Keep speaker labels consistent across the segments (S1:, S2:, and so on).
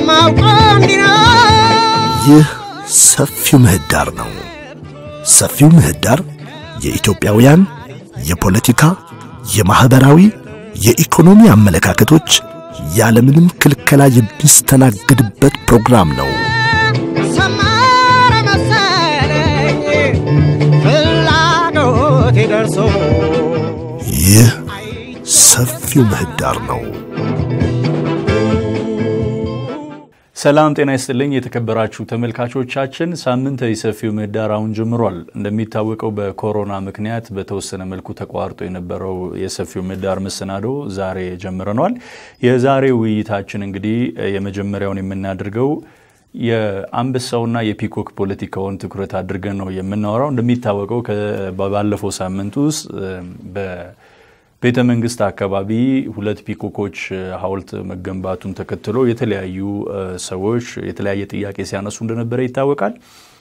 S1: የማውቀው እንዲህ ነው።
S2: ይህ ሰፊው ምህዳር ነው። ሰፊው ምህዳር የኢትዮጵያውያን የፖለቲካ፣ የማኅበራዊ፣ የኢኮኖሚ አመለካከቶች ያለምንም ክልከላ የሚስተናገድበት ፕሮግራም ነው።
S1: ሰመረ መሰለኝ ፍላጎቴ ደርሶ
S2: ይህ ሰፊው ምህዳር ነው።
S3: ሰላም ጤና ይስጥልኝ የተከበራችሁ ተመልካቾቻችን፣ ሳምንታዊ ሰፊው ምህዳር አሁን ጀምሯል። እንደሚታወቀው በኮሮና ምክንያት በተወሰነ መልኩ ተቋርጦ የነበረው የሰፊው ምህዳር መሰናዶ ዛሬ ጀምረኗል። የዛሬው ውይይታችን እንግዲህ የመጀመሪያውን የምናደርገው የአንበሳውና የፒኮክ ፖለቲካውን ትኩረት አድርገን ነው የምናወራው። እንደሚታወቀው ባለፈው ሳምንት ውስጥ ቤተ መንግስት አካባቢ ሁለት ፒኮኮች ሐውልት መገንባቱን ተከትሎ የተለያዩ ሰዎች የተለያየ ጥያቄ ሲያነሱ እንደነበረ ይታወቃል።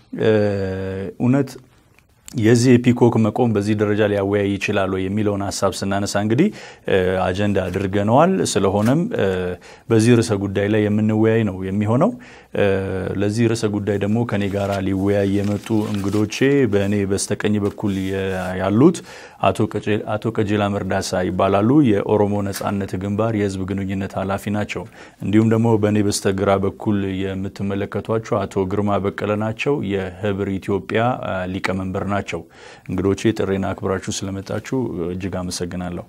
S3: እውነት የዚህ የፒኮክ መቆም በዚህ ደረጃ ሊያወያይ ይችላል ወይ የሚለውን ሀሳብ ስናነሳ እንግዲህ አጀንዳ አድርገነዋል። ስለሆነም በዚህ ርዕሰ ጉዳይ ላይ የምንወያይ ነው የሚሆነው። ለዚህ ርዕሰ ጉዳይ ደግሞ ከኔ ጋር ሊወያይ የመጡ እንግዶቼ በእኔ በስተቀኝ በኩል ያሉት አቶ ቀጀላ መርዳሳ ይባላሉ። የኦሮሞ ነጻነት ግንባር የህዝብ ግንኙነት ኃላፊ ናቸው። እንዲሁም ደግሞ በእኔ በስተግራ በኩል የምትመለከቷቸው አቶ ግርማ በቀለ ናቸው። የህብር ኢትዮጵያ ሊቀመንበር ናቸው። እንግዶቼ ጥሬና አክብራችሁ ስለመጣችሁ እጅግ አመሰግናለሁ።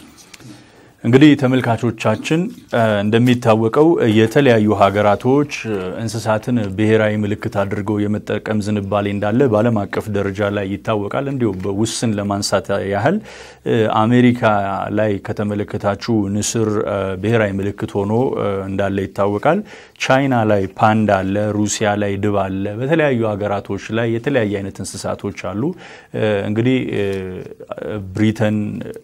S3: እንግዲህ ተመልካቾቻችን እንደሚታወቀው የተለያዩ ሀገራቶች እንስሳትን ብሔራዊ ምልክት አድርገው የመጠቀም ዝንባሌ እንዳለ በዓለም አቀፍ ደረጃ ላይ ይታወቃል። እንዲሁ በውስን ለማንሳት ያህል አሜሪካ ላይ ከተመለከታችሁ ንስር ብሔራዊ ምልክት ሆኖ እንዳለ ይታወቃል። ቻይና ላይ ፓንዳ አለ፣ ሩሲያ ላይ ድብ አለ። በተለያዩ ሀገራቶች ላይ የተለያየ አይነት እንስሳቶች አሉ። እንግዲህ ብሪተን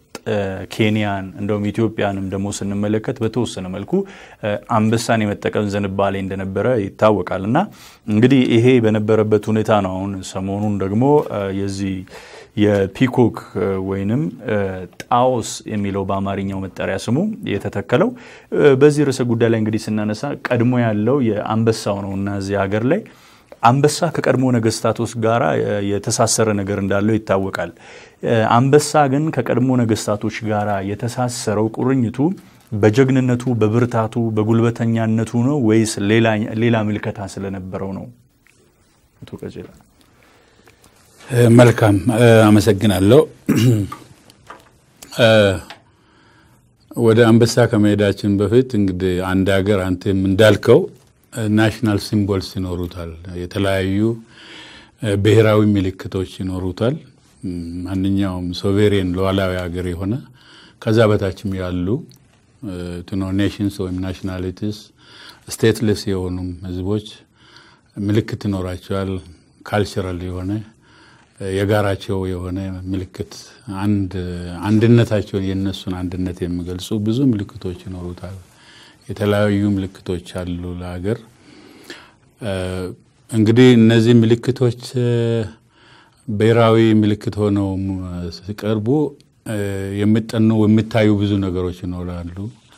S3: ኬንያን እንደውም ኢትዮጵያንም ደግሞ ስንመለከት በተወሰነ መልኩ አንበሳን የመጠቀም ዝንባሌ እንደነበረ ይታወቃል። እና እንግዲህ ይሄ በነበረበት ሁኔታ ነው አሁን ሰሞኑን ደግሞ የዚህ የፒኮክ ወይንም ጣዎስ የሚለው በአማርኛው መጠሪያ ስሙ የተተከለው። በዚህ ርዕሰ ጉዳይ ላይ እንግዲህ ስናነሳ ቀድሞ ያለው የአንበሳው ነው እና እዚህ ሀገር ላይ አንበሳ ከቀድሞ ነገስታቶች ጋር የተሳሰረ ነገር እንዳለው ይታወቃል። አንበሳ ግን ከቀድሞ ነገስታቶች ጋር የተሳሰረው ቁርኝቱ በጀግንነቱ፣ በብርታቱ፣ በጉልበተኛነቱ ነው ወይስ ሌላ ምልከታ ስለነበረው ነው? አቶ ቀጀላ።
S4: መልካም አመሰግናለሁ። ወደ አንበሳ ከመሄዳችን በፊት እንግዲህ አንድ ሀገር አንተም እንዳልከው ናሽናል ሲምቦልስ ይኖሩታል። የተለያዩ ብሔራዊ ምልክቶች ይኖሩታል። ማንኛውም ሶቬሬን ሉዓላዊ ሀገር የሆነ ከዛ በታችም ያሉ ትኖ ኔሽንስ ወይም ናሽናሊቲስ ስቴትለስ የሆኑም ህዝቦች ምልክት ይኖራቸዋል። ካልቸራል የሆነ የጋራቸው የሆነ ምልክት አንድነታቸውን የእነሱን አንድነት የሚገልጹ ብዙ ምልክቶች ይኖሩታል። የተለያዩ ምልክቶች አሉ ለሀገር። እንግዲህ እነዚህ ምልክቶች ብሔራዊ ምልክት ሆነው ሲቀርቡ የሚጠኑ የሚታዩ ብዙ ነገሮች ይኖራሉ።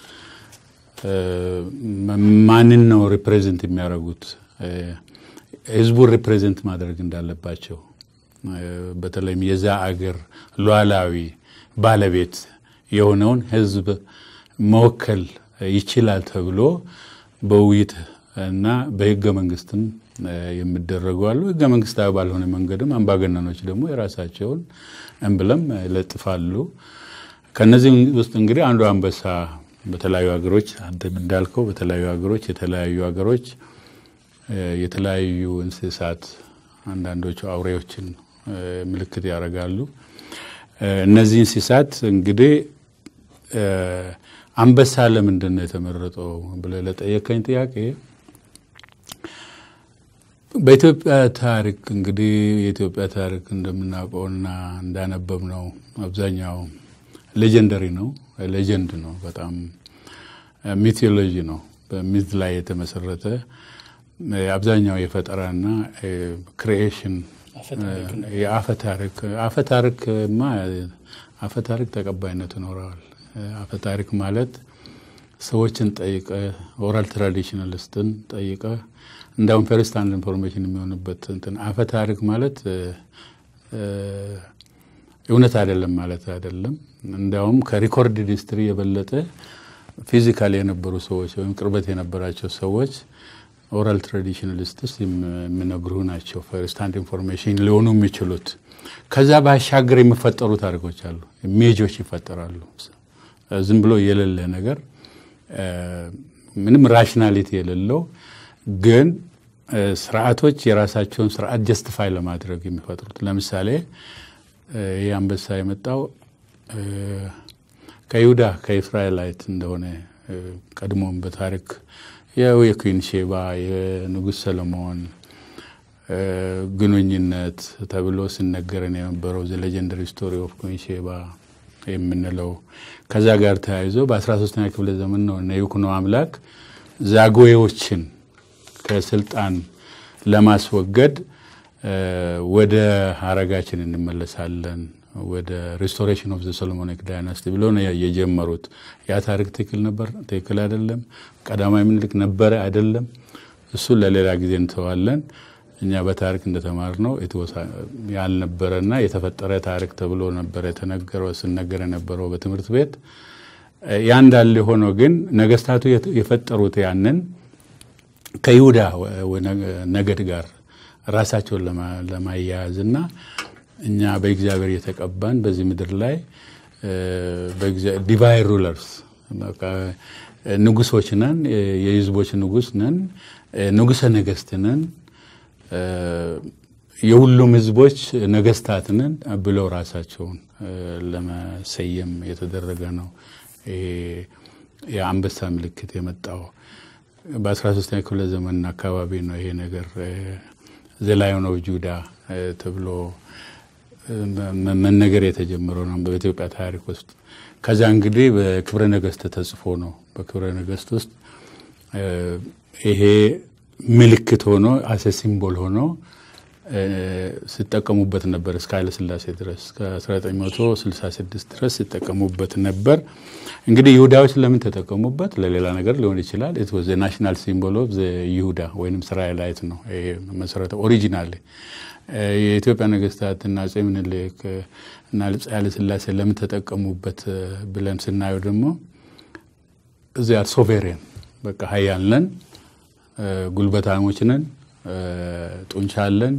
S4: ማንን ነው ሪፕሬዘንት የሚያደርጉት? ህዝቡን ሪፕሬዘንት ማድረግ እንዳለባቸው በተለይም የዛ አገር ሉዓላዊ ባለቤት የሆነውን ህዝብ መወከል ይችላል ተብሎ በውይይት እና በህገ መንግስትም የሚደረጉ አሉ። ህገ መንግስታዊ ባልሆነ መንገድም አምባገነኖች ደግሞ የራሳቸውን እምብለም ይለጥፋሉ። ከነዚህ ውስጥ እንግዲህ አንዱ አንበሳ በተለያዩ ሀገሮች አንተም እንዳልከው በተለያዩ ሀገሮች የተለያዩ ሀገሮች የተለያዩ እንስሳት አንዳንዶቹ አውሬዎችን ምልክት ያደርጋሉ። እነዚህ እንስሳት እንግዲህ አንበሳ ለምንድን ነው የተመረጠው ብለህ ለጠየቀኝ ጥያቄ በኢትዮጵያ ታሪክ እንግዲህ የኢትዮጵያ ታሪክ እንደምናውቀውና እንዳነበብ ነው አብዛኛው ሌጀንደሪ ነው፣ ሌጀንድ ነው፣ በጣም ሚቴዎሎጂ ነው፣ በሚት ላይ የተመሰረተ አብዛኛው የፈጠራና ክሪኤሽን የአፈ ታሪክ አፈ ታሪክማ አፈ ታሪክ ተቀባይነት ይኖረዋል። አፈ ታሪክ ማለት ሰዎችን ጠይቀ ኦራል ትራዲሽናሊስትን ጠይቀ እንዳውም ፈርስት ሃንድ ኢንፎርሜሽን የሚሆንበት እንትን አፈ ታሪክ ማለት እውነት አይደለም ማለት አይደለም። እንዲያውም ከሪኮርድ ሂስትሪ የበለጠ ፊዚካል የነበሩ ሰዎች ወይም ቅርበት የነበራቸው ሰዎች ኦራል ትራዲሽናሊስትስ የሚነግሩ ናቸው ፈርስት ሃንድ ኢንፎርሜሽን ሊሆኑ የሚችሉት። ከዛ ባሻገር የሚፈጠሩ ታሪኮች አሉ፣ ሜጆች ይፈጠራሉ። ዝም ብሎ የሌለ ነገር ምንም ራሽናሊቲ የሌለው ግን ስርዓቶች የራሳቸውን ስርዓት ጀስቲፋይ ለማድረግ የሚፈጥሩት ለምሳሌ ይህ አንበሳ የመጣው ከይሁዳ ከእስራኤላይት እንደሆነ ቀድሞም በታሪክ ያው የኩዊን ሼባ የንጉሥ ሰለሞን ግንኙነት ተብሎ ሲነገረን የነበረው ዘ ሌጀንደሪ ስቶሪ ኦፍ ኩዊን ሼባ የምንለው ከዛ ጋር ተያይዞ በ13ኛ ክፍለ ዘመን ነው እነ ይኩኖ አምላክ ዛጉዌዎችን ከስልጣን ለማስወገድ ወደ ሀረጋችን እንመለሳለን ወደ ሪስቶሬሽን ኦፍ ዘ ሶሎሞኒክ ዳይናስቲ ብሎ ነው የጀመሩት። ያ ታሪክ ትክክል ነበር? ትክክል አይደለም? ቀዳማዊ ምኒልክ ነበረ አይደለም? እሱን ለሌላ ጊዜ እንተዋለን። እኛ በታሪክ እንደተማርነው ያልነበረና የተፈጠረ ታሪክ ተብሎ ነበር የተነገረው ስነገር የነበረው በትምህርት ቤት። ያ እንዳለ ሆኖ ግን ነገስታቱ የፈጠሩት ያንን ከይሁዳ ነገድ ጋር ራሳቸውን ለማያያዝና እኛ በእግዚአብሔር የተቀባን በዚህ ምድር ላይ ዲቫይን ሩለርስ ንጉሶች ነን፣ የህዝቦች ንጉስ ነን፣ ንጉሰ ነገስት ነን፣ የሁሉም ህዝቦች ነገስታት ነን ብለው ራሳቸውን ለመሰየም የተደረገ ነው። ይሄ የአንበሳ ምልክት የመጣው በ13ኛ ክፍለ ዘመን አካባቢ ነው። ይሄ ነገር ዘላዮን ኦፍ ጁዳ ተብሎ መነገር የተጀመረው ነው በኢትዮጵያ ታሪክ ውስጥ። ከዛ እንግዲህ በክብረ ነገስት ተጽፎ ነው። በክብረ ነገስት ውስጥ ይሄ ምልክት ሆኖ አሰ ሲምቦል ሆኖ ሲጠቀሙበት ነበር እስከ ኃይለስላሴ ድረስ እስከ 1966 ድረስ ሲጠቀሙበት ነበር። እንግዲህ ይሁዳዎች ለምን ተጠቀሙበት? ለሌላ ነገር ሊሆን ይችላል። ኢት ዋዝ ናሽናል ሲምቦል ኦፍ ይሁዳ ወይም እስራኤላይት ነው መሰረተ ኦሪጂናል የኢትዮጵያ ነገስታት እና አፄ ምኒልክ እና ኃይለ ሥላሴ ለምን ተጠቀሙበት ብለን ስናየው ደግሞ እዚያ ሶቬሬን በቃ ሀያል ነን፣ ጉልበታሞች ነን፣ ጡንቻ አለን።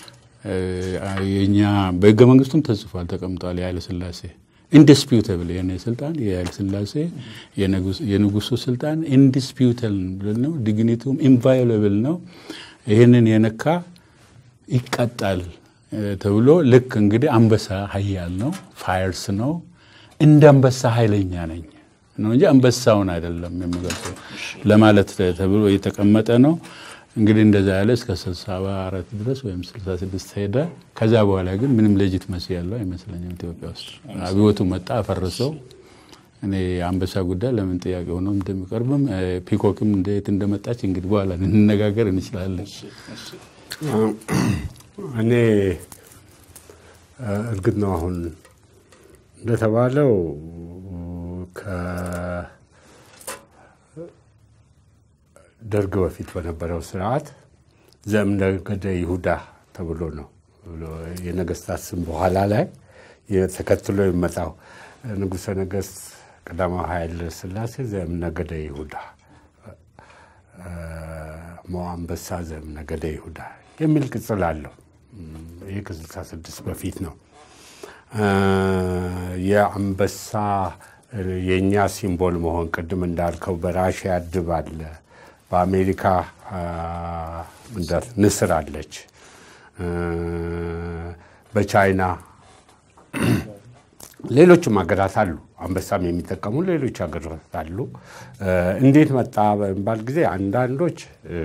S4: የኛ በህገ መንግስቱም ተጽፏል ተቀምጧል። የኃይለ ሥላሴ ኢንዲስፒዩተብል የኔ ስልጣን የኃይለ ሥላሴ የንጉሱ ስልጣን ኢንዲስፒዩተብል ነው፣ ዲግኒቱም ኢንቫዮለብል ነው። ይህንን የነካ ይቀጣል ተብሎ ልክ እንግዲህ አንበሳ ሀያል ነው፣ ፋየርስ ነው። እንደ አንበሳ ኃይለኛ ነኝ ነው እንጂ አንበሳውን አይደለም የሚገልጸው ለማለት ተብሎ የተቀመጠ ነው። እንግዲህ እንደዛ ያለ እስከ ስልሳ አራት ድረስ ወይም ስልሳ ስድስት ሄደ። ከዛ በኋላ ግን ምንም ሌጂት መሲ ያለው አይመስለኝም ኢትዮጵያ ውስጥ አብዮቱ መጣ አፈረሰው። እኔ የአንበሳ ጉዳይ ለምን ጥያቄ ሆኖ እንደሚቀርብም ፒኮክም እንዴት እንደመጣች እንግዲህ በኋላ እንነጋገር እንችላለን።
S5: እኔ እርግጥ ነው አሁን እንደተባለው ከደርግ በፊት በነበረው ስርዓት ዘእምነገደ ይሁዳ ተብሎ ነው የነገስታት ስም በኋላ ላይ ተከትሎ የሚመጣው ንጉሠ ነገሥት ቀዳማዊ ኃይለ ሥላሴ ዘእምነገደ ይሁዳ ሞ አንበሳ ዘእምነገደ ይሁዳ የሚል ቅጽል አለው። ይህ ከስልሳ ስድስት በፊት ነው። የአንበሳ የእኛ ሲምቦል መሆን ቅድም እንዳልከው በራሽያ ድብ አለ፣ በአሜሪካ ንስር አለች፣ በቻይና ሌሎችም ሀገራት አሉ። አንበሳም የሚጠቀሙ ሌሎች ሀገራት አሉ። እንዴት መጣ በሚባል ጊዜ አንዳንዶች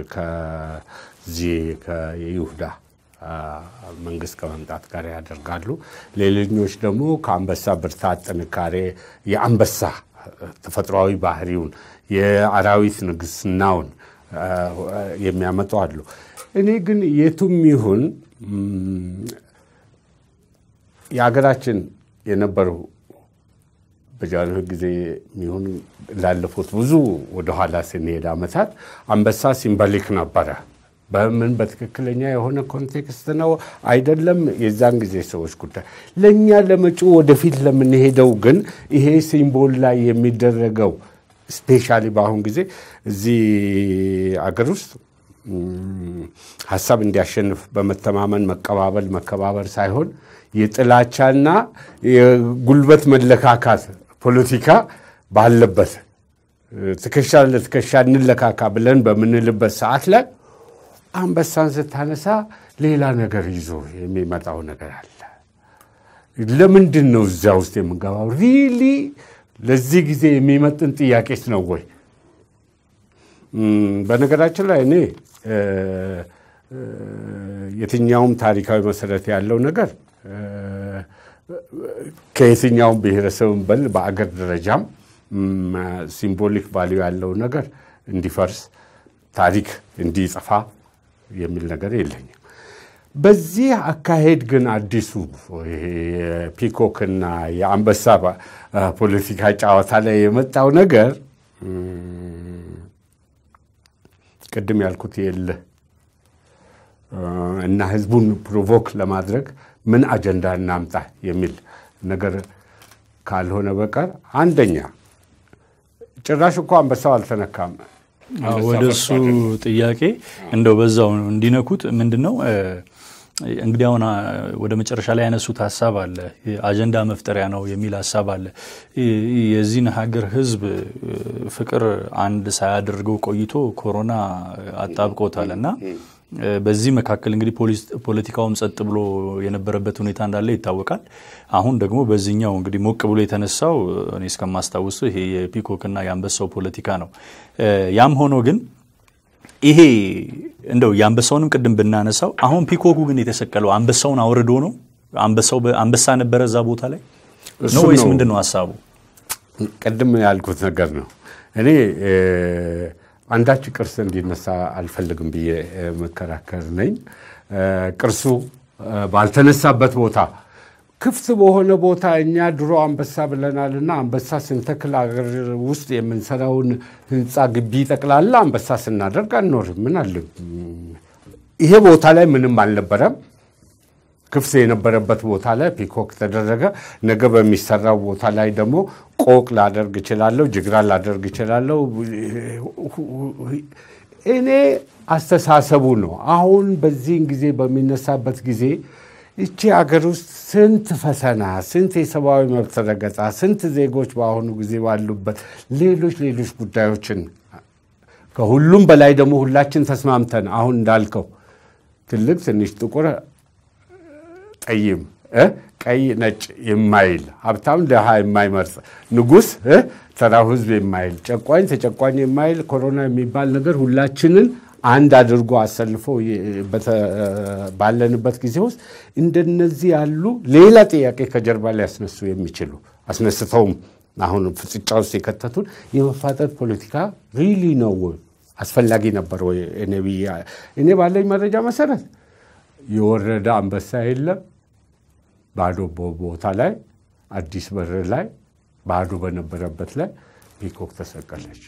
S5: ከዚህ ከይሁዳ መንግስት ከመምጣት ጋር ያደርጋሉ። ሌሎኞች ደግሞ ከአንበሳ ብርታት፣ ጥንካሬ የአንበሳ ተፈጥሯዊ ባህሪውን የአራዊት ንግስናውን የሚያመጡ አሉ። እኔ ግን የቱም ይሁን የሀገራችን የነበሩ በጃንሆይ ጊዜ የሚሆን ላለፉት ብዙ ወደኋላ ስንሄድ ዓመታት አንበሳ ሲምቦሊክ ነበረ። በምን በትክክለኛ የሆነ ኮንቴክስት ነው አይደለም፣ የዛን ጊዜ ሰዎች ጉዳይ። ለእኛ ለመጪው ወደፊት ለምንሄደው ግን ይሄ ሲምቦል ላይ የሚደረገው ስፔሻሊ በአሁን ጊዜ እዚህ አገር ውስጥ ም፣ ሀሳብ እንዲያሸንፍ በመተማመን መቀባበል መከባበር ሳይሆን የጥላቻና የጉልበት መለካካት ፖለቲካ ባለበት ትከሻ ለትከሻ እንለካካ ብለን በምንልበት ሰዓት ላይ አንበሳን ስታነሳ ሌላ ነገር ይዞ የሚመጣው ነገር አለ። ለምንድን ነው እዚያ ውስጥ የምንገባው? ሪሊ ለዚህ ጊዜ የሚመጥን ጥያቄስ ነው ወይ? እም፣ በነገራችን ላይ እኔ እ፣ እ፣ የትኛውም ታሪካዊ መሰረት ያለው ነገር እ፣ ከየትኛውም ብሔረሰብን በል በአገር ደረጃም እም፣ ሲምቦሊክ ቫሊዩ ያለው ነገር እንዲፈርስ ታሪክ እንዲጠፋ የሚል ነገር የለኝም። በዚህ አካሄድ ግን አዲሱ ይሄ የፒኮክና የአንበሳ ባ- ፖለቲካ ጨዋታ ላይ የመጣው ነገር እም፣ ቅድም ያልኩት የለ እና ህዝቡን ፕሮቮክ ለማድረግ ምን አጀንዳ እናምጣ የሚል ነገር ካልሆነ በቀር አንደኛ ጭራሽ እኮ አንበሳው አልተነካም።
S3: አዎ፣ ወደ እሱ ጥያቄ እንደው በዛው እንዲነኩት ምንድን ነው እ፣ እንግዲህ አሁን አ፣ ወደ መጨረሻ ላይ ያነሱት ሀሳብ አለ አጀንዳ መፍጠሪያ ነው የሚል ሀሳብ አለ። ይ- የዚህን ሀገር ህዝብ እ፣ ፍቅር አንድ ሳያደርገው ቆይቶ ኮሮና አጣብቆታል እና እ፣ በዚህ መካከል እንግዲህ ፖሊስ- ፖለቲካውም ጸጥ ብሎ የነበረበት ሁኔታ እንዳለ ይታወቃል። አሁን ደግሞ በዚህኛው እንግዲህ ሞቅ ብሎ የተነሳው እኔ እስከማስታውሱ ይሄ የፒኮክና የአንበሳው ፖለቲካ ነው። እ፣ ያም ሆኖ ግን ይሄ እንደው የአንበሳውንም ቅድም ብናነሳው አሁን ፒኮኩ ግን የተሰቀለው አንበሳውን አውርዶ ነው። አንበሳው በ- አንበሳ ነበረ እዛ ቦታ ላይ ነው
S5: እሱን
S3: ወይስ
S5: ነው።
S3: ምንድን ነው ሀሳቡ?
S5: ቅድም ያልኩት ነገር ነው። እኔ እ፣ አንዳች ቅርስ እንዲነሳ አልፈልግም ብዬ እ፣ መከራከር ነኝ። እ፣ ቅርሱ እ፣ ባልተነሳበት ቦታ ክፍት በሆነ ቦታ እኛ ድሮ አንበሳ ብለናልና አንበሳ ስንተክል አገር ውስጥ የምንሰራውን ህንፃ ግቢ ጠቅላላ አንበሳ ስናደርግ አንኖርም። ምን አለ ይሄ ቦታ ላይ ምንም አልነበረም። ክፍት የነበረበት ቦታ ላይ ፒኮክ ተደረገ። ነገ በሚሰራው ቦታ ላይ ደግሞ ቆቅ ላደርግ እችላለሁ፣ ጅግራ ላደርግ እችላለሁ። እኔ አስተሳሰቡ ነው። አሁን በዚህን ጊዜ በሚነሳበት ጊዜ እቺ ሀገር ውስጥ ስንት ፈተና፣ ስንት የሰብአዊ መብት ረገጣ፣ ስንት ዜጎች በአሁኑ ጊዜ ባሉበት ሌሎች ሌሎች ጉዳዮችን ከሁሉም በላይ ደግሞ ሁላችን ተስማምተን አሁን እንዳልከው ትልቅ ትንሽ ጥቁር ጠይም እ ቀይ ነጭ የማይል ሀብታም ድሃ የማይመርጥ ንጉሥ እ ተራው ህዝብ የማይል ጨቋኝ ተጨቋኝ የማይል ኮሮና የሚባል ነገር ሁላችንን አንድ አድርጎ አሰልፎ የ- በተ- ባለንበት ጊዜ ውስጥ እንደነዚህ ያሉ ሌላ ጥያቄ ከጀርባ ሊያስነሱ የሚችሉ አስነስተውም አሁን ፍጥጫ ውስጥ የከተቱን የመፋጠጥ ፖለቲካ ሪሊ ነው ወይ? አስፈላጊ ነበር ወይ? እኔ ብዬ- እኔ ባለኝ መረጃ መሰረት የወረደ አንበሳ የለም። ባዶ ቦ- ቦታ ላይ አዲስ በር ላይ ባዶ በነበረበት ላይ ፒኮክ ተሰቀለች።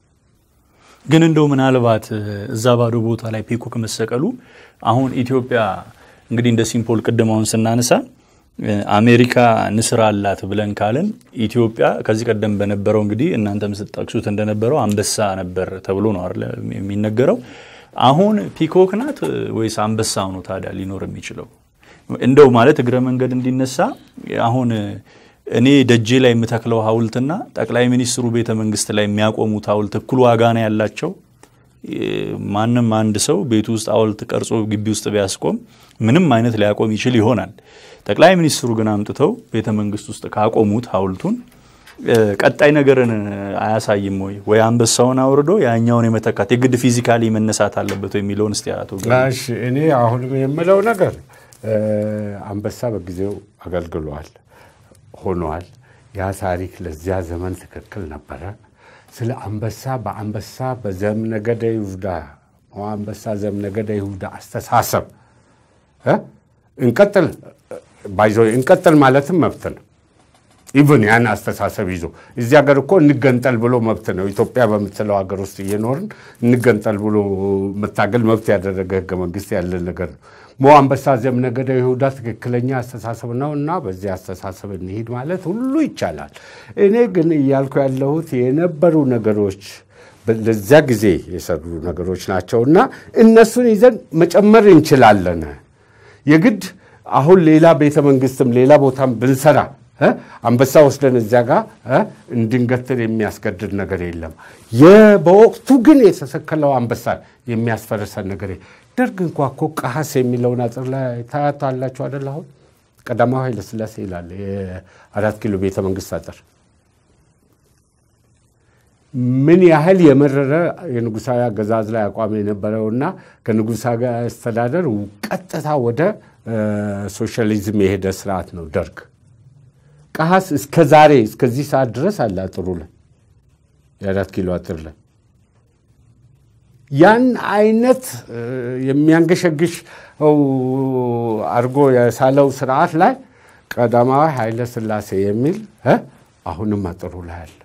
S3: ግን እንደው ምናልባት እ፣ እዛ ባዶ ቦታ ላይ ፒኮክ መሰቀሉ አሁን ኢትዮጵያ እንግዲህ እንደ ሲምፖል ቅድም አሁን ስናነሳ እ፣ አሜሪካ ንስር አላት ብለን ካልን ኢትዮጵያ ከዚህ ቀደም በነበረው እንግዲህ እናንተም ስትጠቅሱት እንደነበረው አንበሳ ነበር ተብሎ ነው አይደል የሚነገረው። አሁን ፒኮክ ናት እ፣ ወይስ አንበሳ ነው ታዲያ ሊኖር የሚችለው? እንደው ማለት እግረ መንገድ እንዲነሳ አሁን እ፣ እኔ ደጄ ላይ የምተክለው ሐውልትና ጠቅላይ ሚኒስትሩ ቤተ መንግስት ላይ የሚያቆሙት ሐውልት እኩል ዋጋ ነው ያላቸው? እ፣ ማንም አንድ ሰው ቤቱ ውስጥ ሐውልት ቀርጾ ግቢ ውስጥ ቢያስቆም ምንም አይነት ሊያቆም ይችል ይሆናል። ጠቅላይ ሚኒስትሩ ግን አምጥተው ቤተ መንግስት ውስጥ ካቆሙት ሐውልቱን እ፣ ቀጣይ ነገርን አያሳይም ወይ? ወይ አንበሳውን አውርዶ ያኛውን የመተካት የግድ ፊዚካሊ መነሳት አለበት ወይ የሚለውን እስቲ አቶ ግርማ።
S5: እሺ እኔ አሁንም የምለው ነገር እ፣ አንበሳ በጊዜው አገልግሏል ሆኗል። ያ ታሪክ ለዚያ ዘመን ትክክል ነበረ። ስለ አንበሳ በአንበሳ በዘምነገደ ይሁዳ አንበሳ ዘምነገደ ይሁዳ አስተሳሰብ እ? እንቀጥል ባይዞ እንቀጥል ማለትም መብት ነው። ኢቭን ያን አስተሳሰብ ይዞ እዚህ ሀገር እኮ እንገንጠል ብሎ መብት ነው። ኢትዮጵያ በምትለው ሀገር ውስጥ እየኖርን እንገንጠል ብሎ መታገል መብት ያደረገ ህገ መንግስት ያለን ነገር ነው። ሞ አንበሳ ዘእምነገደ ይሁዳ ትክክለኛ አስተሳሰብ ነው እና በዚህ አስተሳሰብ እንሂድ ማለት ሁሉ ይቻላል። እኔ ግን እያልኩ ያለሁት የነበሩ ነገሮች ለዚያ ጊዜ የሰሩ ነገሮች ናቸው እና እነሱን ይዘን መጨመር እንችላለን። የግድ አሁን ሌላ ቤተ መንግስትም ሌላ ቦታም ብንሰራ እ አንበሳ ወስደን እዚያ ጋር እ እንድንገትር የሚያስገድድ ነገር የለም። የ- በወቅቱ ግን የተሰከለው አንበሳ የሚያስፈርሰን ነገር የለም። ደርግ እንኳ እኮ ቀሐስ የሚለውን አጥር ላይ ታያታላችሁ አደል? አሁን ቀዳማዊ ኃይለሥላሴ ይላል የአራት ኪሎ ቤተ መንግስት አጥር ምን ያህል የመረረ የንጉሳዊ አገዛዝ ላይ አቋም የነበረውና ከንጉሳዊ አስተዳደር ቀጥታ ወደ እ ሶሻሊዝም የሄደ ስርዓት ነው ደርግ። ቀሐስ እስከ ዛሬ እስከዚህ ሰዓት ድረስ አለ አጥሩ ላይ የአራት ኪሎ አጥር ላይ ያን አይነት እ የሚያንገሸግሽ አድርጎ የሳለው ስርዓት ላይ ቀዳማዊ ኃይለ ሥላሴ የሚል እ አሁንም አጥሩ ላይ አለ።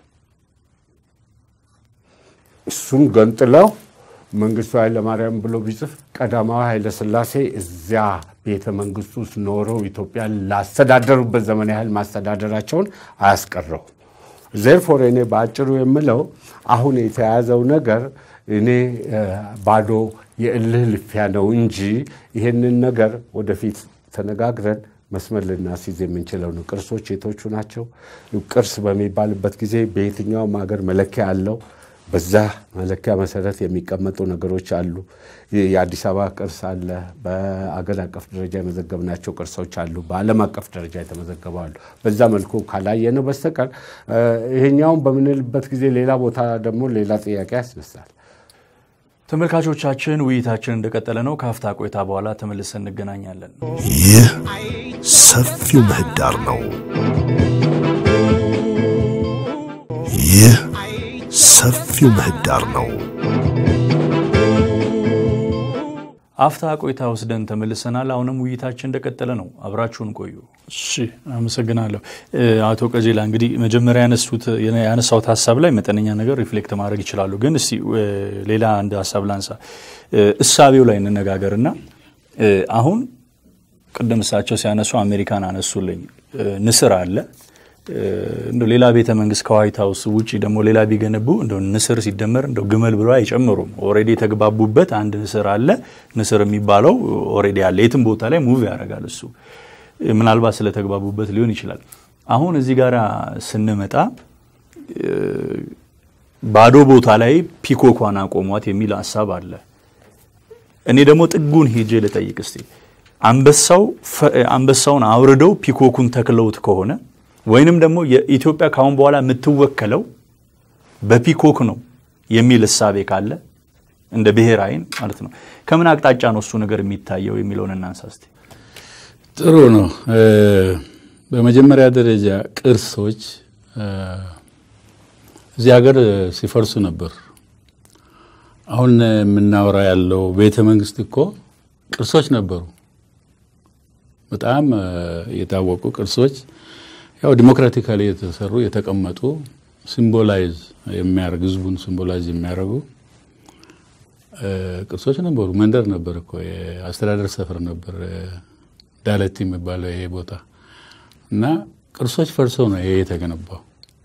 S5: እሱም ገንጥለው መንግስቱ ኃይለማርያም ብሎ ቢጽፍ ቀዳማዊ ኃይለሥላሴ እዚያ ቤተ መንግስት ውስጥ ኖረው ኢትዮጵያን ላስተዳደሩበት ዘመን ያህል ማስተዳደራቸውን አያስቀረው። ዜርፎር እኔ በአጭሩ የምለው አሁን የተያዘው ነገር እኔ እ ባዶ የእልህ ልፊያ ነው እንጂ ይሄንን ነገር ወደፊት ተነጋግረን መስመር ልናስይዝ የምንችለው ነው። ቅርሶች የቶቹ ናቸው? ቅርስ በሚባልበት ጊዜ በየትኛውም ሀገር መለኪያ አለው። በዛ መለኪያ መሰረት የሚቀመጡ ነገሮች አሉ። የአዲስ አበባ ቅርስ አለ። በአገር አቀፍ ደረጃ የመዘገብናቸው ቅርሶች አሉ። በዓለም አቀፍ ደረጃ የተመዘገቡ አሉ። በዛ መልኩ ካላየነው በስተቀር እ ይሄኛውን በምንልበት ጊዜ ሌላ ቦታ ደግሞ ሌላ ጥያቄ ያስነሳል።
S3: ተመልካቾቻችን ውይይታችን እንደቀጠለ ነው። ከአፍታ ቆይታ በኋላ ተመልሰን እንገናኛለን።
S2: ይህ ሰፊው ምህዳር ነው። ይህ ሰፊው ምህዳር ነው።
S3: አፍታ ቆይታ ወስደን ተመልሰናል። አሁንም ውይይታችን እንደቀጠለ ነው። አብራችሁን ቆዩ። እሺ፣ አመሰግናለሁ አቶ ቀጀላ። እንግዲህ መጀመሪያ ያነሱት ያነሳሁት ሀሳብ ላይ መጠነኛ ነገር ሪፍሌክት ማድረግ ይችላሉ። ግን እስቲ ሌላ አንድ ሀሳብ ላንሳ። እሳቤው ላይ እንነጋገርና አሁን ቅድም እሳቸው ሲያነሱ አሜሪካን አነሱልኝ። ንስር አለ እንደ ሌላ ቤተ መንግስት ከዋይት ሀውስ ውጭ ደግሞ ሌላ ቢገነቡ እንደ ንስር ሲደመር እንደ ግመል ብሎ አይጨምሩም። ኦልሬዲ የተግባቡበት አንድ ንስር አለ። ንስር የሚባለው ኦልሬዲ አለ። የትም ቦታ ላይ ሙቭ ያደርጋል። እሱ ምናልባት ስለተግባቡበት ሊሆን ይችላል። አሁን እዚህ ጋር ስንመጣ ባዶ ቦታ ላይ ፒኮኳን አቆሟት የሚል ሀሳብ አለ። እኔ ደግሞ ጥጉን ሄጄ ልጠይቅ እስቲ አንበሳው አንበሳውን አውርደው ፒኮኩን ተክለውት ከሆነ ወይንም ደግሞ የኢትዮጵያ ካሁን በኋላ የምትወከለው በፒኮክ ነው የሚል እሳቤ ካለ እንደ ብሔር አይን ማለት ነው ከምን አቅጣጫ ነው እሱ ነገር የሚታየው የሚለውን እናንሳ እስቲ።
S4: ጥሩ ነው። በመጀመሪያ ደረጃ ቅርሶች እዚህ ሀገር ሲፈርሱ ነበር። አሁን የምናወራ ያለው ቤተ መንግስት እኮ ቅርሶች ነበሩ። በጣም የታወቁ ቅርሶች ያው ዲሞክራቲካሊ የተሰሩ የተቀመጡ ሲምቦላይዝ የሚያደርግ ህዝቡን ሲምቦላይዝ የሚያደርጉ ቅርሶች ነበሩ። መንደር ነበር እኮ የአስተዳደር ሰፈር ነበር ዳለቲ የሚባለው ይሄ ቦታ እና ቅርሶች ፈርሰው ነው ይሄ የተገነባው።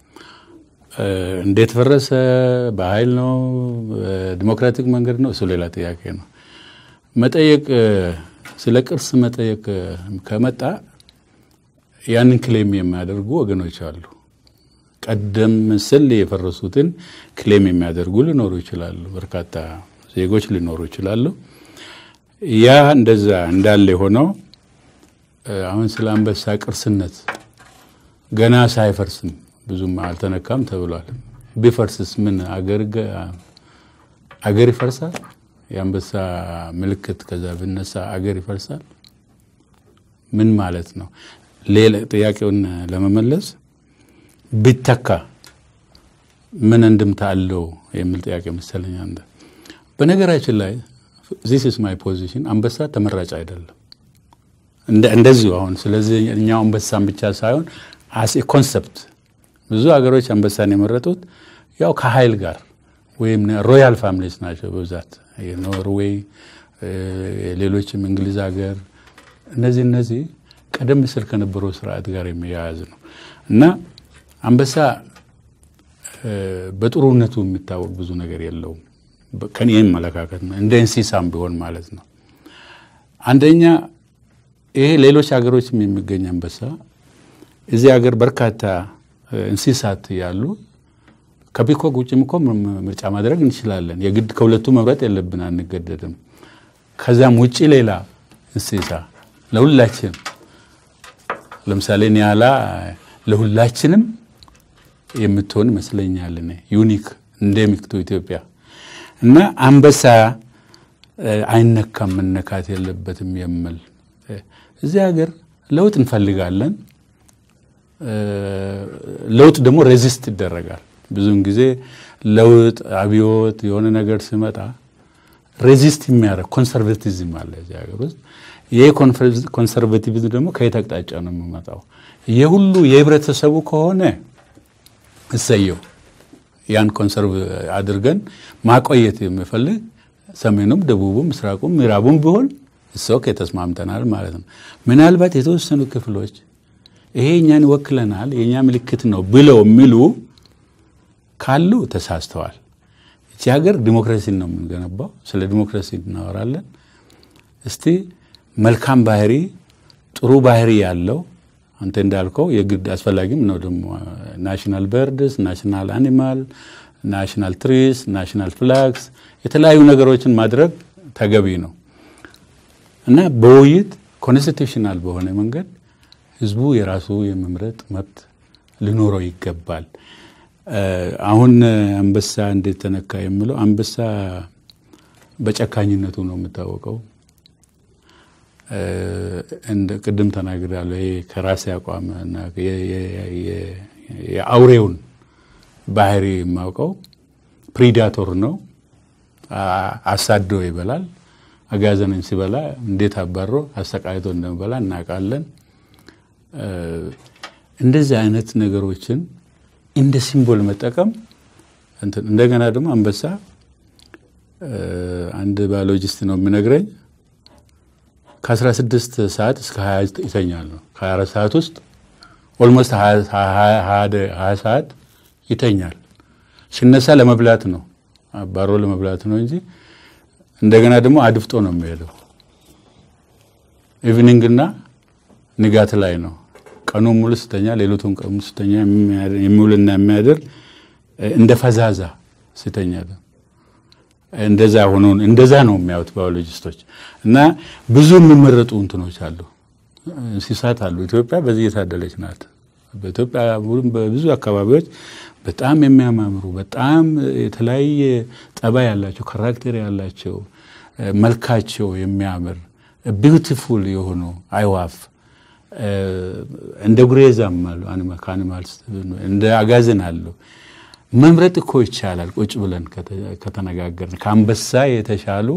S4: እንዴት ፈረሰ? በኃይል ነው? ዲሞክራቲክ መንገድ ነው? እሱ ሌላ ጥያቄ ነው። መጠየቅ ስለ ቅርስ መጠየቅ ከመጣ ያንን ክሌም የሚያደርጉ ወገኖች አሉ። ቀደም ስል የፈረሱትን ክሌም የሚያደርጉ ሊኖሩ ይችላሉ። በርካታ ዜጎች ሊኖሩ ይችላሉ። ያ እንደዛ እንዳለ የሆነው አሁን ስለ አንበሳ ቅርስነት ገና ሳይፈርስም ብዙም አልተነካም ተብሏል። ቢፈርስስ ምን አገር ይፈርሳል? የአንበሳ ምልክት ከዛ ብነሳ አገር ይፈርሳል? ምን ማለት ነው? ሌላ ጥያቄውን ለመመለስ ቢተካ ምን እንድምታ አለው የሚል ጥያቄ መሰለኝ። አንተ በነገራችን ላይ ዚስ ኢስ ማይ ፖዚሽን አንበሳ ተመራጭ አይደለም። እንደዚሁ አሁን ስለዚህ እኛው አንበሳን ብቻ ሳይሆን አስ ኮንሰፕት ብዙ ሀገሮች አንበሳን የመረጡት ያው ከኃይል ጋር ወይም ሮያል ፋሚሊስ ናቸው በብዛት የኖርዌይ ሌሎችም እንግሊዝ ሀገር እነዚህ እነዚህ ቀደም ሲል ከነበረው ስርዓት ጋር የሚያያዝ ነው እና አንበሳ በጥሩነቱ የሚታወቅ ብዙ ነገር የለውም። ከኔ አመለካከት ነው። እንደ እንስሳም ቢሆን ማለት ነው። አንደኛ ይሄ ሌሎች ሀገሮችም የሚገኝ አንበሳ እዚህ ሀገር በርካታ እንስሳት ያሉ ከፒኮክ ውጭም እኮ ምርጫ ማድረግ እንችላለን። የግድ ከሁለቱ መምረጥ የለብን፣ አንገደድም። ከዚያም ውጭ ሌላ እንስሳ ለሁላችን ለምሳሌ ኒያላ ለሁላችንም የምትሆን ይመስለኛል። እኔ ዩኒክ እንደሚክ ቱ ኢትዮጵያ እና አንበሳ አይነካም መነካት የለበትም የምል እዚህ ሀገር ለውጥ እንፈልጋለን። ለውጥ ደግሞ ሬዚስት ይደረጋል። ብዙውን ጊዜ ለውጥ አብዮት የሆነ ነገር ሲመጣ ሬዚስት የሚያደርግ ኮንሰርቬቲዝም አለ እዚህ ሀገር ውስጥ። ይህ ኮንሰርቬቲቪዝም ደግሞ ከየት አቅጣጫ ነው የሚመጣው? የሁሉ የህብረተሰቡ ከሆነ እሰየው ያን ኮንሰርቭ አድርገን ማቆየት የሚፈልግ ሰሜኑም፣ ደቡቡም፣ ምስራቁም ምዕራቡም ቢሆን እሰው ተስማምተናል ማለት ነው። ምናልባት የተወሰኑ ክፍሎች ይሄ እኛን ይወክለናል የእኛ ምልክት ነው ብለው የሚሉ ካሉ ተሳስተዋል። እቺ ሀገር ዲሞክራሲን ነው የምንገነባው። ስለ ዲሞክራሲ እናወራለን። እስቲ መልካም ባህሪ፣ ጥሩ ባህሪ ያለው አንተ እንዳልከው የግድ አስፈላጊም ነው ደግሞ ናሽናል በርድስ፣ ናሽናል አኒማል፣ ናሽናል ትሪስ፣ ናሽናል ፍላግስ የተለያዩ ነገሮችን ማድረግ ተገቢ ነው እና በውይይት ኮንስቲቱሽናል በሆነ መንገድ ህዝቡ የራሱ የመምረጥ መብት ሊኖረው ይገባል። አሁን አንበሳ እንዴት ተነካ የምለው አንበሳ በጨካኝነቱ ነው የምታወቀው። እንደ ቅድም ተናግሬያለሁ። ይሄ ከራሴ አቋም እና የአውሬውን ባህሪ የማውቀው ፕሪዳቶር ነው። አሳዶ ይበላል። አጋዘንን ሲበላ እንዴት አባሮ አሰቃይቶ እንደሚበላ እናውቃለን። እንደዚህ አይነት ነገሮችን እንደ ሲምቦል መጠቀም እንደገና ደግሞ አንበሳ አንድ ባዮሎጂስት ነው የሚነግረኝ ከ16 ሰዓት እስከ 20 ይተኛል ነው። ከ24 ሰዓት ውስጥ ኦልሞስት 20 ሰዓት ይተኛል። ሲነሳ ለመብላት ነው፣ አባሮ ለመብላት ነው እንጂ እንደገና ደግሞ አድፍጦ ነው የሚሄደው። ኢቭኒንግና ንጋት ላይ ነው። ቀኑን ሙሉ ስተኛ፣ ሌሊቱን ቀኑ ስተኛ የሚውልና የሚያድር እንደ ፈዛዛ ስተኛ እንደዛ ሆኖ እንደዛ ነው የሚያዩት ባዮሎጂስቶች። እና ብዙ የሚመረጡ እንትኖች አሉ፣ እንስሳት አሉ። ኢትዮጵያ በዚህ የታደለች ናት። በኢትዮጵያ በብዙ አካባቢዎች በጣም የሚያማምሩ በጣም የተለያየ ጠባይ ያላቸው ካራክተር ያላቸው መልካቸው የሚያምር ቢዩቲፉል የሆኑ አይዋፍ እንደ ጉሬዛም አሉ ከአኒማልስ እንደ አጋዘን አሉ። መምረጥ እኮ ይቻላል። ቁጭ ብለን ከተነጋገርን ከአንበሳ የተሻሉ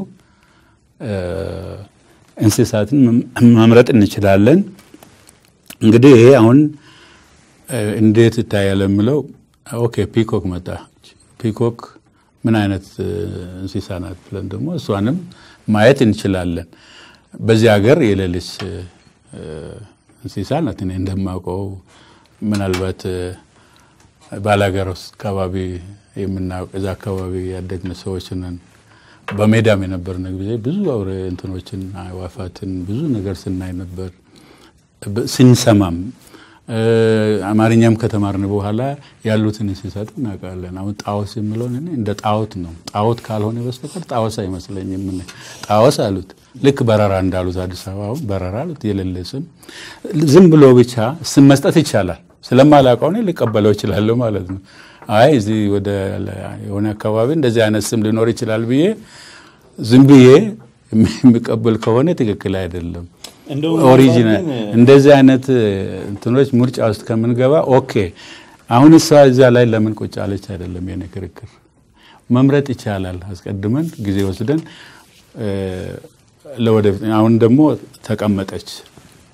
S4: እንስሳትን መምረጥ እንችላለን። እንግዲህ ይሄ አሁን እንዴት ይታያል የምለው ኦኬ፣ ፒኮክ መጣ። ፒኮክ ምን አይነት እንስሳ ናት ብለን ደግሞ እሷንም ማየት እንችላለን። በዚህ ሀገር የሌለች እንስሳ ናት። እኔ እንደማውቀው ምናልባት ባላገር ውስጥ አካባቢ የምናውቅ እዛ አካባቢ ያደግን ሰዎች ነን። በሜዳም የነበርን ጊዜ ብዙ አውሬ እንትኖችን አዕዋፋትን ብዙ ነገር ስናይ ነበር ስንሰማም አማርኛም ከተማርን በኋላ ያሉትን እንስሳት እናውቃለን። አሁን ጣዖስ የምለውን እኔ እንደ ጣዖት ነው። ጣዖት ካልሆነ በስተቀር ጣዖስ አይመስለኝም። ጣዖስ አሉት ልክ በረራ እንዳሉት አዲስ አበባ አሁን በረራ አሉት የሌለ ስም ዝም ብሎ ብቻ ስም መስጠት ይቻላል። ስለማላውቀው እኔ ልቀበለው እችላለሁ ማለት ነው። አይ እዚህ ወደ የሆነ አካባቢ እንደዚህ አይነት ስም ሊኖር ይችላል ብዬ ዝም ብዬ የሚቀበል ከሆነ ትክክል አይደለም። ኦሪጂናል እንደዚህ አይነት እንትኖች ምርጫ ውስጥ ከምንገባ ኦኬ፣ አሁን እሷ እዚያ ላይ ለምን ቁጭ አለች አይደለም የኔ ክርክር። መምረጥ ይቻላል አስቀድመን ጊዜ ወስደን ለወደፊት። አሁን ደግሞ ተቀመጠች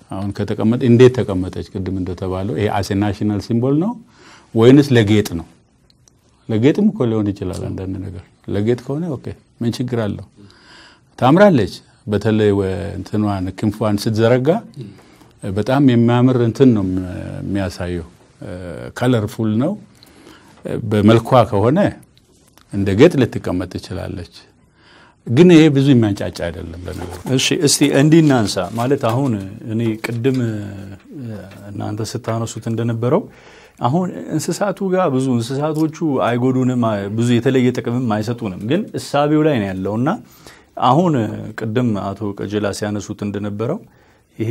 S4: አሁን ከተቀመጠ እንዴት ተቀመጠች? ቅድም እንደተባለው ይሄ አሴ ናሽናል ሲምቦል ነው ወይንስ ለጌጥ ነው? ለጌጥም እኮ ሊሆን ይችላል። አንዳንድ ነገር ለጌጥ ከሆነ ኦኬ ምን ችግር አለው? ታምራለች። በተለይ እንትኗን ክንፏን ስትዘረጋ በጣም የሚያምር እንትን ነው የሚያሳየው። ከለርፉል ነው። በመልኳ ከሆነ እንደ ጌጥ ልትቀመጥ ትችላለች። ግን ይሄ ብዙ የሚያንጫጫ አይደለም ለነገሩ።
S3: እሺ እስቲ እንዲህ እናንሳ። ማለት አሁን እኔ ቅድም እናንተ ስታነሱት እንደነበረው አሁን እንስሳቱ ጋር ብዙ እንስሳቶቹ አይጎዱንም፣ ብዙ የተለየ ጥቅምም አይሰጡንም። ግን እሳቤው ላይ ነው ያለው እና አሁን ቅድም አቶ ቀጀላ ሲያነሱት እንደነበረው ይሄ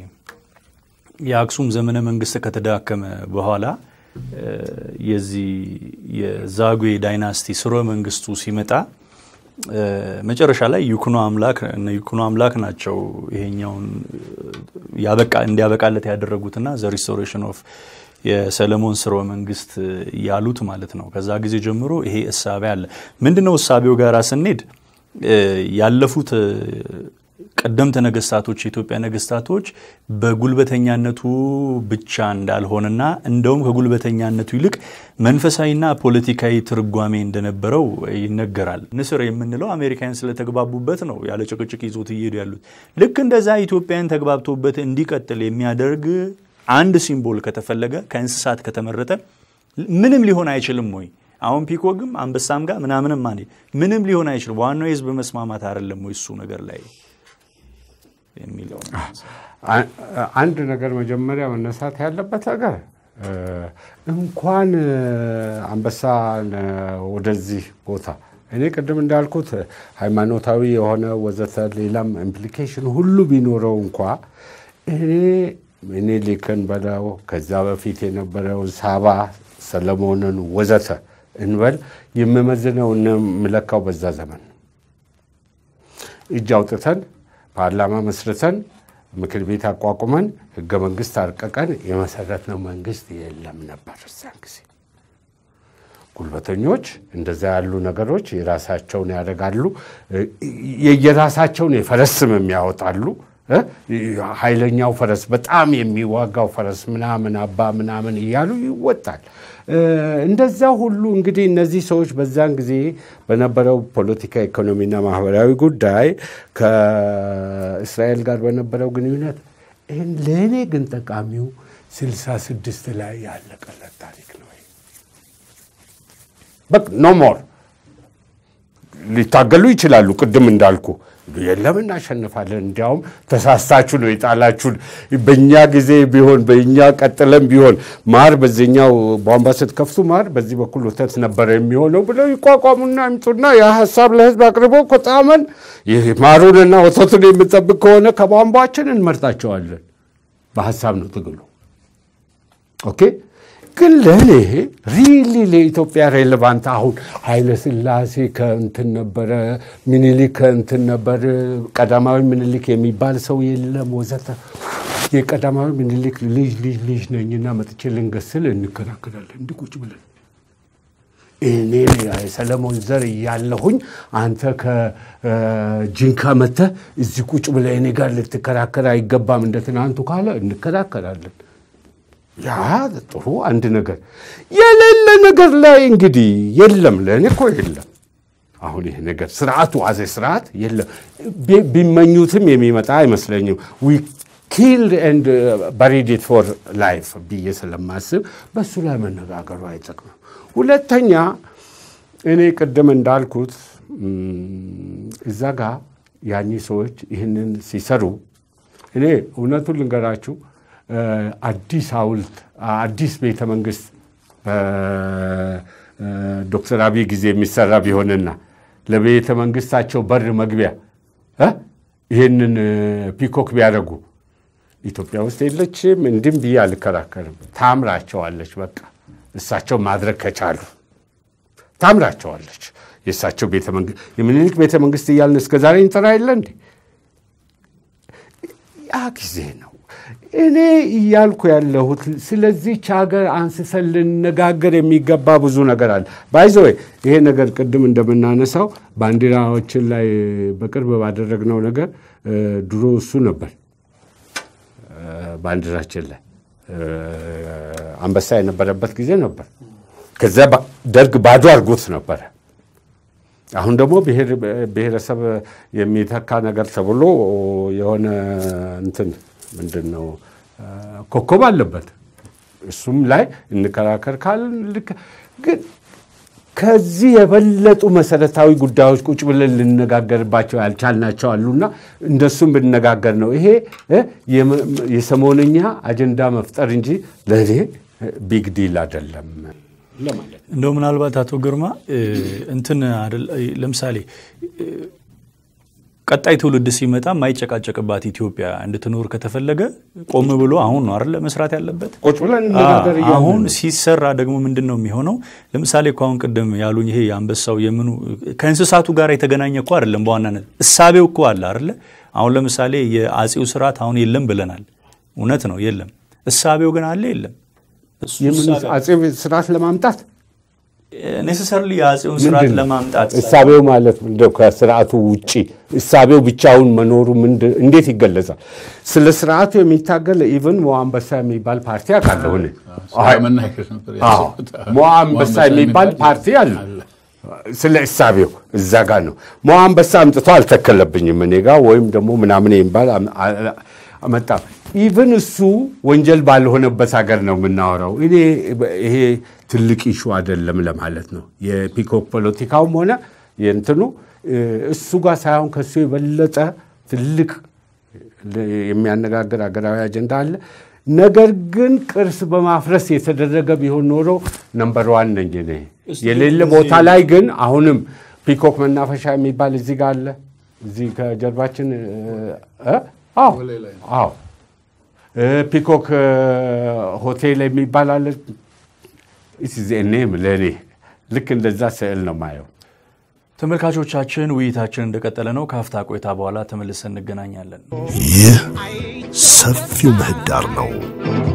S3: የአክሱም ዘመነ መንግስት ከተዳከመ በኋላ የዚህ የዛጉዌ ዳይናስቲ ስርወ መንግስቱ ሲመጣ መጨረሻ ላይ ይኩኖ አምላክ እነ ይኩኖ አምላክ ናቸው ይሄኛውን ያበቃ እንዲያበቃለት ያደረጉትና ዘ ሪስቶሬሽን ኦፍ የሰለሞን ስርወ መንግስት ያሉት ማለት ነው። ከዛ ጊዜ ጀምሮ ይሄ እሳቤ አለ። ምንድነው እሳቤው ጋራ ስንሄድ ያለፉት ቀደምት ነገስታቶች የኢትዮጵያ ነገስታቶች በጉልበተኛነቱ ብቻ እንዳልሆነና እንደውም ከጉልበተኛነቱ ይልቅ መንፈሳዊና ፖለቲካዊ ትርጓሜ እንደነበረው ይነገራል። ንስር የምንለው አሜሪካን ስለተግባቡበት ነው ያለ ጭቅጭቅ ይዞት እየሄዱ ያሉት። ልክ እንደዛ ኢትዮጵያን ተግባብቶበት እንዲቀጥል የሚያደርግ አንድ ሲምቦል ከተፈለገ ከእንስሳት ከተመረጠ ምንም ሊሆን አይችልም ወይ? አሁን ፒኮግም አንበሳም ጋር ምናምንም ማ ምንም ሊሆን አይችልም። ዋናው የህዝብ መስማማት አይደለም ወይ እሱ ነገር ላይ የሚለው
S5: አንድ ነገር መጀመሪያ መነሳት ያለበት ነገር እንኳን አንበሳ ወደዚህ ቦታ እኔ ቅድም እንዳልኩት ሃይማኖታዊ የሆነ ወዘተ ሌላም ኢምፕሊኬሽን ሁሉ ቢኖረው እንኳ እኔ ምኒልክን በለው ከዛ በፊት የነበረውን ሳባ፣ ሰለሞንን ወዘተ እንበል የምመዝነው የምለካው በዛ ዘመን እጅ አውጥተን ፓርላማ መስርተን ምክር ቤት አቋቁመን ህገ መንግስት አርቀቀን የመሰረትነው መንግስት የለም ነበር። እዚያን ጊዜ ጉልበተኞች እንደዛ ያሉ ነገሮች የራሳቸውን ያደርጋሉ። የየራሳቸውን የፈረስ ስምም ያወጣሉ። ኃይለኛው ፈረስ በጣም የሚዋጋው ፈረስ ምናምን አባ ምናምን እያሉ ይወጣል። እንደዛ ሁሉ እንግዲህ እነዚህ ሰዎች በዛን ጊዜ በነበረው ፖለቲካ፣ ኢኮኖሚና ማህበራዊ ጉዳይ ከእስራኤል ጋር በነበረው ግንኙነት ይህን ለእኔ ግን ጠቃሚው ስልሳ ስድስት ላይ ያለቀለት ታሪክ ነው። በቃ ኖ ሞር ሊታገሉ ይችላሉ። ቅድም እንዳልኩ የለም እናሸንፋለን፣ እንዲያውም ተሳስታችሁ ነው የጣላችሁን። በእኛ ጊዜ ቢሆን በእኛ ቀጥለም ቢሆን ማር በዚህኛው ቧንቧ ስትከፍቱ ማር በዚህ በኩል ወተት ነበረ የሚሆነው ብለው ይቋቋሙና ይምጡና ያ ሀሳብ ለህዝብ አቅርበው ከጣመን ማሩንና ወተቱን የምጠብቅ ከሆነ ከቧንቧችን እንመርጣቸዋለን። በሀሳብ ነው ትግሉ። ኦኬ ግን ለእኔ ሪሊ ለኢትዮጵያ ሬሌቫንት አሁን ኃይለ ሥላሴ ከእንትን ነበረ፣ ምኒልክ ከእንትን ነበር፣ ቀዳማዊ ምኒልክ የሚባል ሰው የለም ወዘተ። የቀዳማዊ ምኒልክ ልጅ ልጅ ልጅ ነኝና መጥቼ ልንገስል እንከራከራለን እንዲህ ቁጭ ብለን እኔ የሰለሞን ዘር እያለሁኝ አንተ ከጅንካ መጥተህ እዚህ ቁጭ ብለህ እኔ ጋር ልትከራከር አይገባም እንደ ትናንቱ ካለ እንከራከራለን። ያ ጥሩ አንድ ነገር የሌለ ነገር ላይ እንግዲህ የለም። ለእኔ እኮ የለም። አሁን ይህ ነገር ስርዓቱ አዘ ስርዓት የለም። ቢመኙትም የሚመጣ አይመስለኝም። ዊ ኪልድ ኤንድ በሪድ ኢት ፎር ላይፍ ብዬ ስለማስብ በእሱ ላይ መነጋገሩ አይጠቅምም። ሁለተኛ እኔ ቅድም እንዳልኩት እዛ ጋ ያኚህ ሰዎች ይህንን ሲሰሩ እኔ እውነቱን ልንገራችሁ አዲስ ሐውልት አዲስ ቤተ መንግስት በዶክተር አብይ ጊዜ የሚሰራ ቢሆንና ለቤተ መንግስታቸው በር መግቢያ ይህንን ፒኮክ ቢያደርጉ ኢትዮጵያ ውስጥ የለችም እንድም ብዬ አልከራከርም። ታምራቸዋለች። በቃ እሳቸው ማድረግ ከቻሉ ታምራቸዋለች። የእሳቸው ቤተ መንግስት የምኒልክ ቤተ መንግስት እያልን እስከ ዛሬ እንጠራ የለ እንዴ? ያ ጊዜ ነው። እኔ እያልኩ ያለሁት ስለዚች ሀገር አንስሰን ልነጋገር የሚገባ ብዙ ነገር አለ። ባይዘወይ ይሄ ነገር ቅድም እንደምናነሳው ባንዲራዎችን ላይ በቅርብ ባደረግነው ነገር ድሮ እሱ ነበር ባንዲራችን ላይ አንበሳ የነበረበት ጊዜ ነበር። ከዚያ ደርግ ባዶ አድርጎት ነበረ። አሁን ደግሞ ብሔረሰብ የሚተካ ነገር ተብሎ የሆነ እንትን ምንድን ነው ኮከብ አለበት። እሱም ላይ እንከራከር ካልን ልክ ግን ከዚህ የበለጡ መሰረታዊ ጉዳዮች ቁጭ ብለን ልነጋገርባቸው ያልቻልናቸው አሉና እንደሱም ብንነጋገር ነው። ይሄ የሰሞነኛ አጀንዳ መፍጠር እንጂ ለእኔ ቢግ ዲል አይደለም ለማለት
S3: እንደው ምናልባት አቶ ግርማ እንትን ለምሳሌ ቀጣይ ትውልድ ሲመጣ የማይጨቃጨቅባት ኢትዮጵያ እንድትኖር ከተፈለገ ቆም ብሎ አሁን ነው አይደለ መስራት ያለበት።
S5: ቁጭ ብለን እንነጋገር እያልን
S3: አሁን
S5: ነው።
S3: ሲሰራ ደግሞ ምንድን ነው የሚሆነው? ለምሳሌ እኮ አሁን ቅድም ያሉኝ ይሄ የአንበሳው የምኑ ከእንስሳቱ ጋር የተገናኘ እኮ አይደለም። በዋናነት እሳቤው እኮ አለ አይደለ? አሁን ለምሳሌ የአጼው ስርዓት አሁን የለም ብለናል። እውነት ነው የለም። እሳቤው ግን አለ የለም።
S5: የምን አጼ ስርዓት ለማምጣት
S3: ኔሴሰርሊ የአጼውን ስርዓት
S5: ምንድን ነው?
S3: ለማምጣት
S5: እሳቤው ማለት እንደው ከስርዓቱ ውጪ እሳቤው ብቻውን መኖሩ ምንድን እንዴት ይገለጻል? ስለ ስርዓቱ የሚታገል ኢቨን ሞ አንበሳ የሚባል ፓርቲ አውቃለሁ እኔ።
S4: መናገር ነበር
S5: አዎ
S4: ያሰብኩት።
S5: ሞ አንበሳ የሚባል ፓርቲ አለ። ስለ እሳቤው እዛ ጋር ነው። ሞ አንበሳ አምጥቶ አልተከለብኝም እኔ ጋር ወይም ደግሞ ምናምን የሚባል አም- አ- አመጣ። ኢቨን እሱ ወንጀል ባልሆነበት ሀገር ነው የምናወራው። እኔ ይሄ ትልቅ ኢሹ አይደለም ለማለት ነው። የፒኮክ ፖለቲካውም ሆነ የእንትኑ እ፣ እሱ ጋር ሳይሆን ከሱ የበለጠ ትልቅ የሚያነጋግር ሀገራዊ አጀንዳ አለ። ነገር ግን ቅርስ በማፍረስ የተደረገ ቢሆን ኖሮ ነምበር ዋን ነኝ እኔ። የሌለ ቦታ ላይ ግን አሁንም ፒኮክ መናፈሻ የሚባል እዚህ ጋር አለ። እዚህ ከጀርባችን እ፣ እ? አዎ አዎ እ፣ ፒኮክ እ፣ ሆቴል የሚባል አለ። ኔም ለእኔ ልክ እንደዛ ስዕል ነው ማየው።
S3: ተመልካቾቻችን ውይይታችን እንደቀጠለ ነው። ከሀፍታ ቆይታ በኋላ ተመልሰን እንገናኛለን።
S2: ይህ ሰፊው ምህዳር ነው።